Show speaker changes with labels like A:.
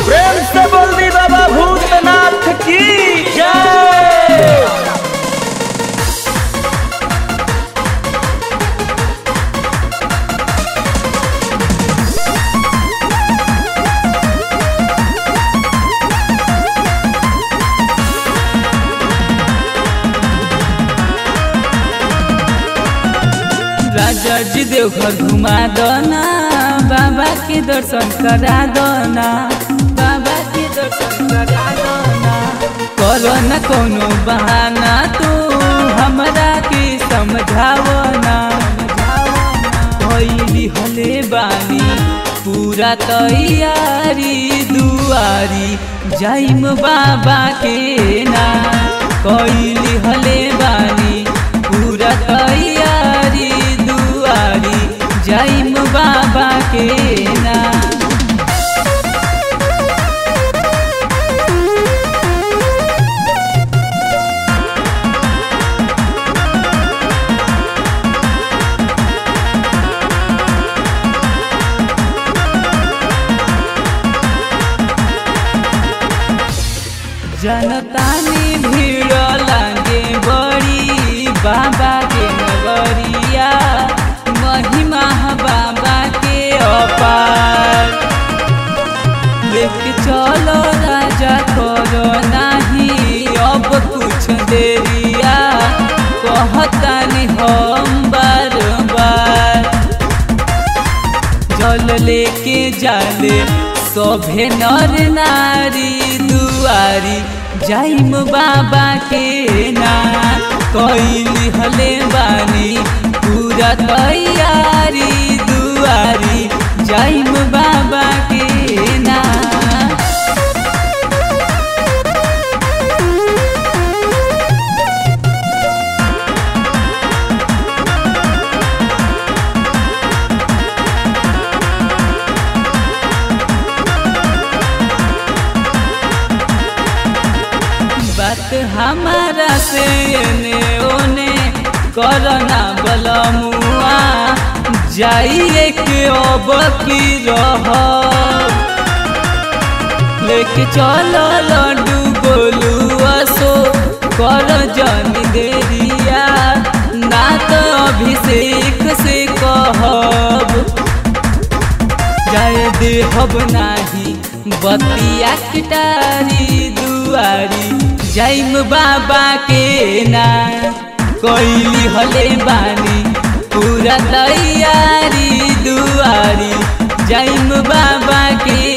A: प्रेम से बोल दी बाबा भूतनाथ की जय
B: राजा जी देवघर घुमा दना बाबा के दर्शन करा दना बाबा के दर्शन करा दना करो न कोनो बहाना तू हमरा के समझावना भइली हले बानी पूरा तैयारी दुआरी जाइम बाबा के ना कैली हले बानी पूरा तैयारी दुआरी जाइम बाबा के ना जनतानी भीड़ लागे बड़ी बाबा के नगरिया महिमा बाबा के अपार लेके चलो राजा करो नाही अब कुछ देरिया कहतानी हम बार बार जल लेके जाले सभे नर नारी दुआरी जाइम बाबा के ना कैली हले बानी पूरा तैयारी दुआरी जाइम बाबा के ना बात हमारा से ने ओने करना बलमुआ जाइए के अब की रह लेके चलो लड्डू गोलू असो कर जन देरिया ना तो अभिषेक से कहब जाय देहब नाही बतिया किटारी दुआरी जाइम बाबा के ना कैली हले बानी पूरा तैयारी दुआरी जाइम बाबा के